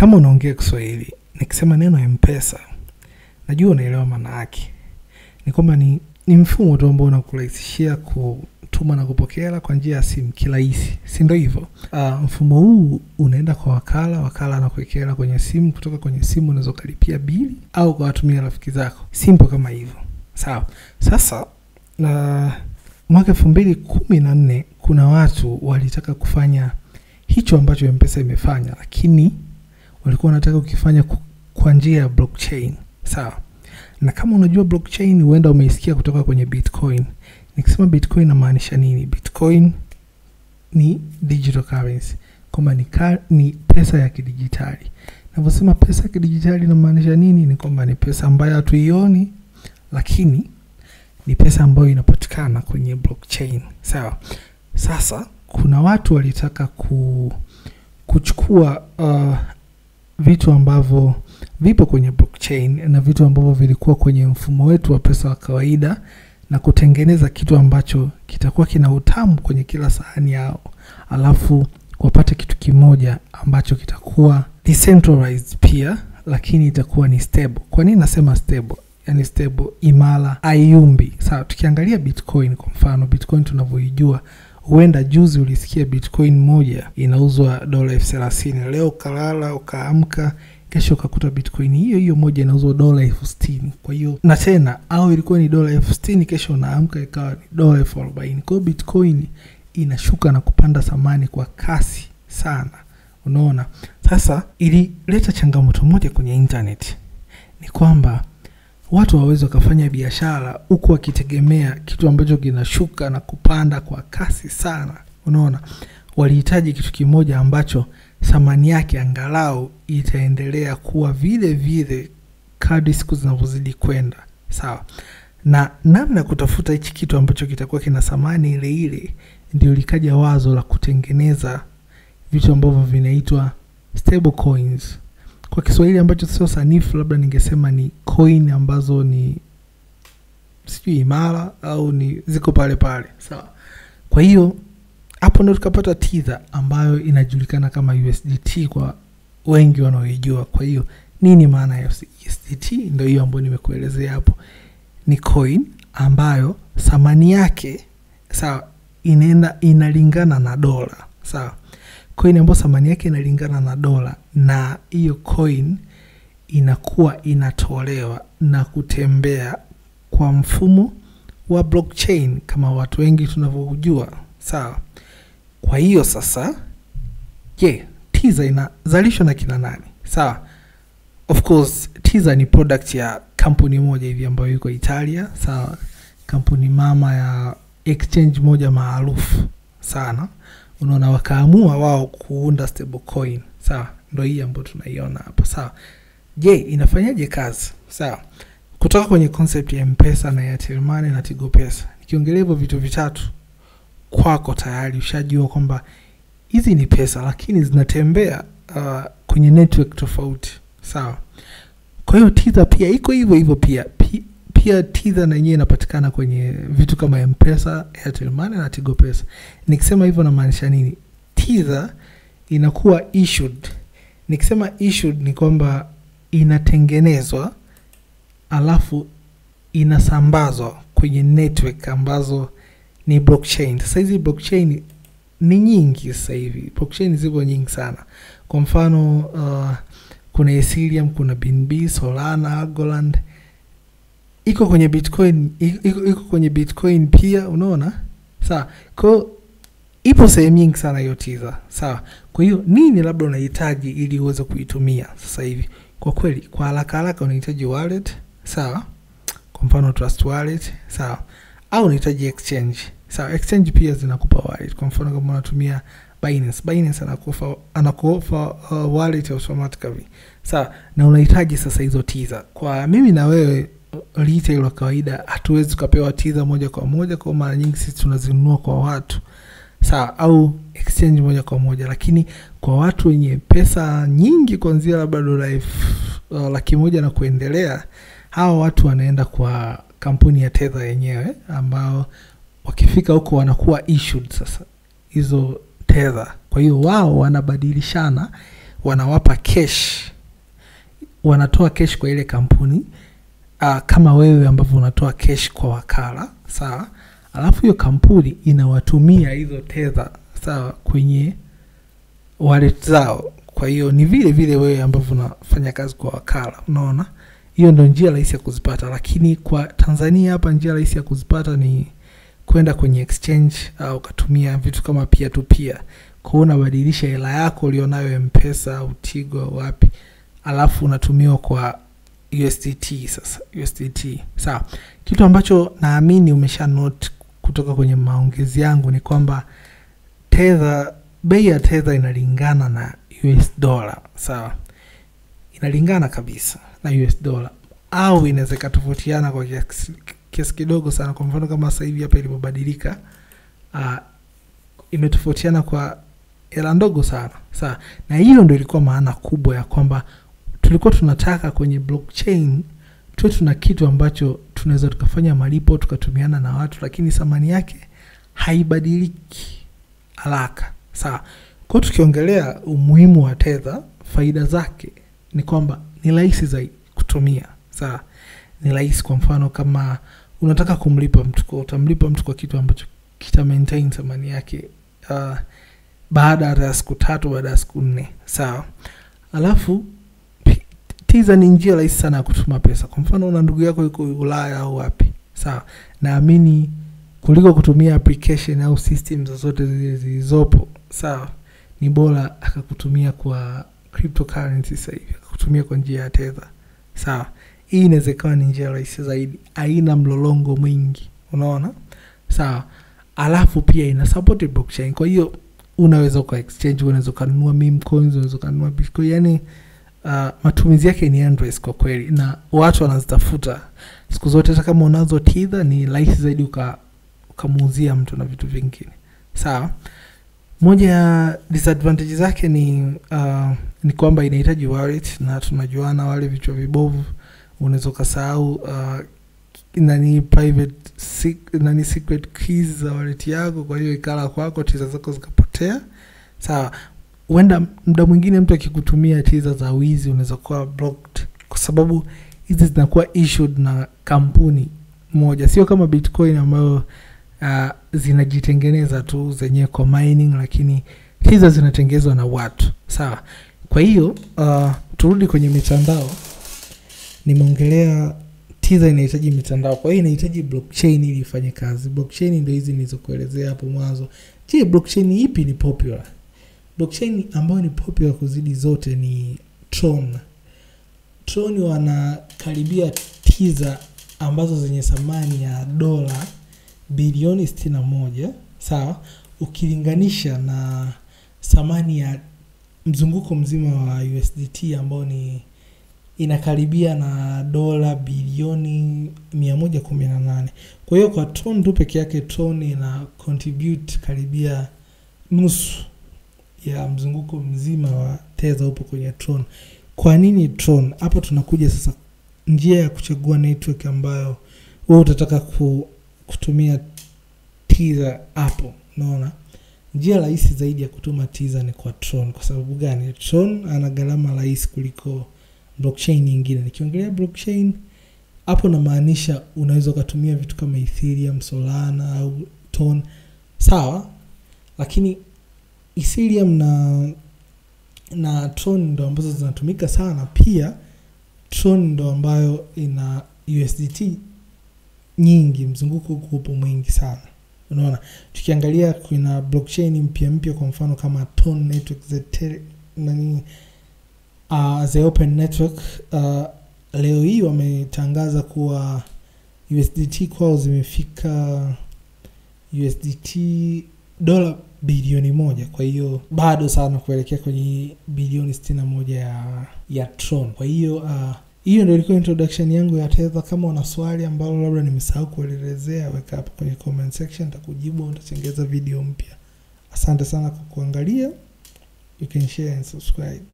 kama unaongea Kiswahili, nikisema neno mpesa, najua unaelewa maana yake. Ni kwamba ni, ni mfumo tu ambao unakurahisishia kutuma na kupokea hela kwa njia ya simu kirahisi, si ndio hivyo? Uh, mfumo huu unaenda kwa wakala, wakala anakuwekea hela kwenye simu, kutoka kwenye simu unaweza ukalipia bili au kuwatumia rafiki zako, simple kama hivyo, sawa. Sasa uh, mwaka elfu mbili kumi na nne kuna watu walitaka kufanya hicho ambacho mpesa imefanya, lakini walikuwa wanataka ukifanya ku- kwa njia ya blockchain sawa na kama unajua blockchain huenda umeisikia kutoka kwenye bitcoin nikisema bitcoin namaanisha nini bitcoin ni digital currency kwamba ni, ka, ni pesa ya kidijitali navyosema pesa ya kidijitali inamaanisha nini ni kwamba ni pesa ambayo hatuioni lakini ni pesa ambayo inapatikana kwenye blockchain sawa sasa kuna watu walitaka ku, kuchukua uh, vitu ambavyo vipo kwenye blockchain na vitu ambavyo vilikuwa kwenye mfumo wetu wa pesa wa kawaida na kutengeneza kitu ambacho kitakuwa kina utamu kwenye kila sahani yao alafu wapate kitu kimoja ambacho kitakuwa decentralized pia lakini itakuwa ni stable kwa nini nasema stable yani stable imara aiumbi sawa tukiangalia bitcoin kwa mfano bitcoin tunavyoijua huenda juzi ulisikia bitcoin moja inauzwa dola elfu thelathini leo ukalala ukaamka kesho ukakuta bitcoin hiyo hiyo moja inauzwa dola elfu sitini kwa hiyo na tena au ilikuwa ni dola elfu sitini kesho unaamka ikawa ni dola elfu arobaini kwa hiyo bitcoin inashuka na kupanda thamani kwa kasi sana unaona sasa ilileta changamoto moja kwenye internet ni kwamba watu wawezi wakafanya biashara huku wakitegemea kitu ambacho kinashuka na kupanda kwa kasi sana unaona walihitaji kitu kimoja ambacho thamani yake angalau itaendelea kuwa vile vile kadri siku zinavyozidi kwenda sawa na namna ya kutafuta hichi kitu ambacho kitakuwa kina thamani ile ile ndio likaja wazo la kutengeneza vitu ambavyo vinaitwa stable coins kwa kiswahili ambacho sio sanifu labda ningesema ni coin ambazo ni sijui imara au ni ziko pale pale sawa kwa hiyo hapo ndo tukapata tidha ambayo inajulikana kama usdt kwa wengi wanaoijua kwa hiyo nini maana ya usdt ndo hiyo ambayo nimekuelezea hapo ni coin ambayo thamani yake sawa inaenda inalingana na dola sawa coin ambayo thamani yake inalingana na dola na hiyo coin inakuwa inatolewa na kutembea kwa mfumo wa blockchain kama watu wengi tunavyojua sawa kwa hiyo sasa je tiza inazalishwa na kina nani sawa of course tiza ni product ya kampuni moja hivi ambayo iko italia sawa kampuni mama ya exchange moja maarufu sana unaona wakaamua wao kuunda stable coin sawa ndo hii ambayo tunaiona hapo sawa je inafanyaje kazi sawa kutoka kwenye concept ya mpesa na Airtel Money na tigo pesa nikiongelea hivyo vitu vitatu kwako tayari ushajua kwamba hizi ni pesa lakini zinatembea uh, kwenye network tofauti sawa kwa hiyo tidha pia iko hivyo hivyo pia Pi- pia tidha na yenyewe inapatikana kwenye vitu kama mpesa Airtel Money na tigo pesa nikisema hivyo namaanisha nini tidha inakuwa issued nikisema issued ni kwamba inatengenezwa alafu inasambazwa kwenye network ambazo ni blockchain sasa hizi blockchain ni nyingi sasa hivi blockchain zipo nyingi sana kwa mfano uh, kuna ethereum kuna bnb solana algorand iko kwenye bitcoin iko, iko kwenye bitcoin pia unaona sawa kwao ipo sehemu nyingi sana hiyo tiza sawa kwa hiyo nini labda unahitaji ili uweze kuitumia sasa hivi kwa kweli kwa haraka haraka unahitaji wallet sawa kwa mfano trust wallet sawa au unahitaji exchange sawa exchange pia zinakupa wallet kwa mfano kama unatumia Binance Binance anakuofa anakuofa uh, wallet automatically sawa na unahitaji sasa hizo tiza kwa mimi na wewe retail wa kawaida hatuwezi tukapewa tiza moja kwa moja kwa mara nyingi sisi tunazinunua kwa watu sawa au exchange moja kwa moja lakini kwa watu wenye pesa nyingi kuanzia labda dola elfu uh, laki moja na kuendelea hawa watu wanaenda kwa kampuni ya tether yenyewe ambao wakifika huko wanakuwa issued sasa hizo tether kwa hiyo wao wanabadilishana wanawapa cash wanatoa cash kwa ile kampuni uh, kama wewe ambavyo unatoa cash kwa wakala sawa alafu hiyo kampuni inawatumia hizo tether sawa kwenye wallet zao kwa hiyo ni vile vile wewe ambavyo unafanya kazi kwa wakala unaona hiyo ndo njia rahisi ya kuzipata lakini kwa tanzania hapa njia rahisi ya kuzipata ni kwenda kwenye exchange au ukatumia vitu kama pia tu pia kwao unabadilisha hela yako ulionayo mpesa au tigo au wapi alafu unatumiwa kwa usdt sasa usdt sawa kitu ambacho naamini umesha note kutoka kwenye maongezi yangu ni kwamba tether bei ya tether inalingana na us dollar sawa inalingana kabisa na us dollar au inaweza ikatofautiana kwa kiasi kiasi kidogo sana kwa mfano kama sasa hivi hapa ilivyobadilika uh, imetofautiana kwa hela ndogo sana sawa na hiyo ndo ilikuwa maana kubwa ya kwamba tulikuwa tunataka kwenye blockchain tuwe tuna kitu ambacho tunaweza tukafanya malipo tukatumiana na watu lakini thamani yake haibadiliki haraka sawa kwao tukiongelea umuhimu wa tether faida zake ni kwamba ni rahisi zaidi kutumia sawa ni rahisi kwa mfano kama unataka kumlipa mtu kwa utamlipa mtu kwa kitu ambacho kita maintain thamani yake uh, baada ya siku tatu baada ya siku nne sawa alafu pi- tiza ni njia rahisi sana ya kutuma pesa kwa mfano una ndugu yako yuko ulaya au wapi sawa naamini kuliko kutumia application au system zozote zile zilizopo sawa ni bora akakutumia kwa cryptocurrency sasa hivi akakutumia kwa njia ya tether sawa hii inaweza ikawa ni njia rahisi zaidi haina mlolongo mwingi unaona sawa alafu pia ina support blockchain kwa hiyo unaweza uka exchange unaweza ukanunua meme coins unaweza ukanunua bitcoin yani uh, matumizi yake ni endless kwa kweli na watu wanazitafuta siku zote hata kama unazo tidha ni rahisi zaidi uka ukamuuzia mtu na vitu vingine sawa moja ya disadvantage zake ni uh, ni kwamba inahitaji wallet na tunajuana wale vichwa vibovu unaweza ukasahau uh, nani private sec- nani secret keys za wallet yako kwa hiyo ikala kwako tiza zako zikapotea sawa huenda muda mwingine mtu akikutumia tiza za wizi unaweza kuwa blocked kwa sababu hizi zinakuwa issued na kampuni moja sio kama bitcoin ambayo uh, zinajitengeneza tu zenyewe kwa mining lakini hizo zinatengenezwa na watu sawa kwa hiyo uh, turudi kwenye mitandao nimeongelea tiza inahitaji mitandao kwa hiyo inahitaji blockchain ili ifanye kazi blockchain ndio hizi nilizokuelezea hapo mwanzo je blockchain ipi ni popular blockchain ambayo ni popular kuzidi zote ni tron tron wanakaribia tiza ambazo zenye thamani ya dola bilioni 61 sawa ukilinganisha na thamani ya mzunguko mzima wa usdt ambao ni inakaribia na dola bilioni 118 kwa hiyo kwa tron tu peke yake tron ina contribute karibia nusu ya mzunguko mzima wa teza upo kwenye tron kwa nini tron hapo tunakuja sasa njia ya kuchagua network ambayo wewe utataka ku, kutumia tiza hapo unaona njia rahisi zaidi ya kutuma tiza ni kwa tron kwa sababu gani tron ana gharama rahisi kuliko blockchain nyingine nikiongelea blockchain hapo namaanisha unaweza ukatumia vitu kama ethereum solana au ton sawa lakini ethereum na na tron ndo ambazo zinatumika sana pia tron ndo ambayo ina usdt nyingi mzunguko huko upo mwingi sana unaona tukiangalia kuna blockchain mpya mpya kwa mfano kama ton network the tele, nani uh, the open network uh, leo hii wametangaza kuwa usdt kwao zimefika usdt dola bilioni moja kwa hiyo bado sana kuelekea kwenye bilioni sitini na moja ya, ya tron kwa hiyo uh, hiyo ndo ilikuwa introduction yangu ya tether kama una swali ambalo labda nimesahau kuelezea weka hapo kwenye comment section takujibu au utachengeza video mpya asante sana kwa kuangalia you can share and subscribe